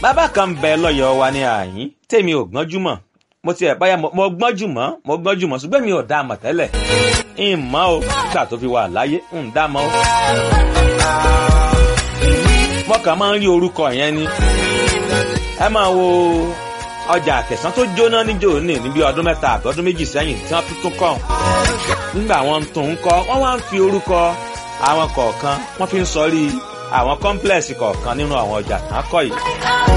bàbá kan bẹ lọ́yọ̀ọ́ wa ní àyín tèmi ò gbọ́njú mọ̀ mo ti ẹ̀ báyà mo gbọ́njú mọ́ mo gbọ́njú mọ́ ṣùgbọ́n mi ò dá a mọ̀ tẹ́lẹ̀ ń mọ̀ o nígbà tó fi wà láyé ń dá a mọ̀ o. mo kàn máa ń rí orúkọ yẹn ni ẹ máa wo ọjà àtẹ̀sán tó jóná níjó ní níbi ọdún mẹ́ta àbí ọdún méjì sẹ́yìn tí wọ́n tuntun kọ́ nígbà wọn tó ń kọ́ wọ́n wá ń fi orúkọ àwọn kọ̀ọ̀kan wọ́n fi ń sọrí àwọn kọ́ńplẹ̀sì kọ̀ọ̀kan nínú àwọn ọjà tán kọ́ yìí